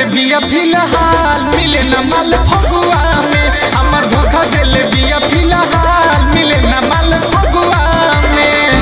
देले बिया फिलहाल मिले न माल फगुआ में हमर धोखा देले बिया फिलहाल मिले न माल फगुआ में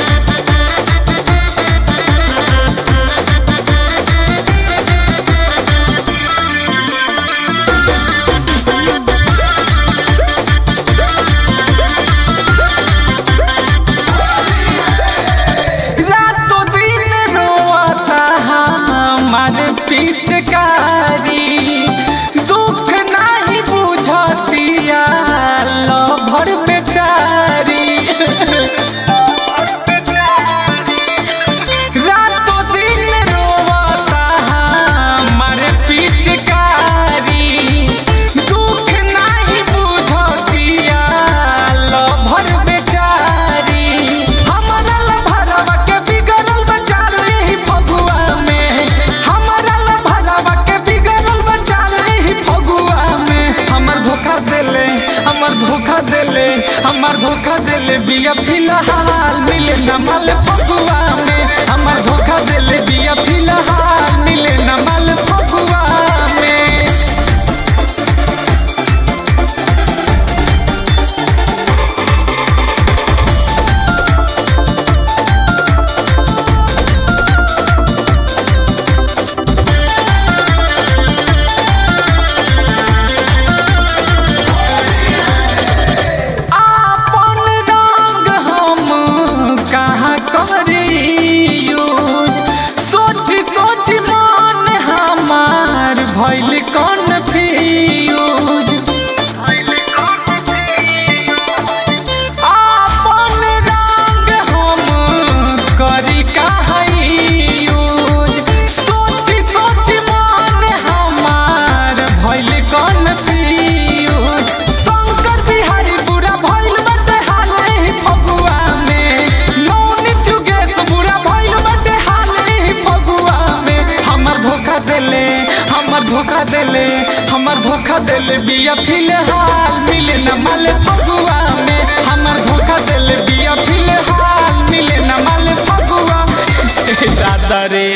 रातों दिन रोता हमारे पिचकारी दुख नहीं बुझतिया लभर बेचारी रातों दिन रोता हमारे पिचकारी दुख नहीं बुझतिया लभर बेचारी हमारा लभरवा के बिगड़ल बचाल ही फगुआ में हमारा लभरवा के बिगड़ल बचाल ही फगुआ में हमर धोखा देले हमर धोखा देले हमर धोखा देले बिया फिलहाल मिले न माल फगुआ में हमर धोखा देले बिया फिलहाल मिले न माल फगुआ में आपन रंग हम कहाँ करियो सोच सोच मन हमार भइल कन्फ्यूज आपन रंग हम करी कहाँ यूज सोच सोच मन हमार भइल कन्फ्यूज शंकर बिहारी बुरा भइल बाटे हाले ही फगुआ में नौनी जुगेश बुरा भइल बाटे हाले ही फगुआ में हमर धोखा देले हमर धोखा देले हमर धोखा देले बिया फिलहाल मिले न माल फगुआ में हमर धोखा देले बिया फिलहाल मिले न माल फगुआ दादा रे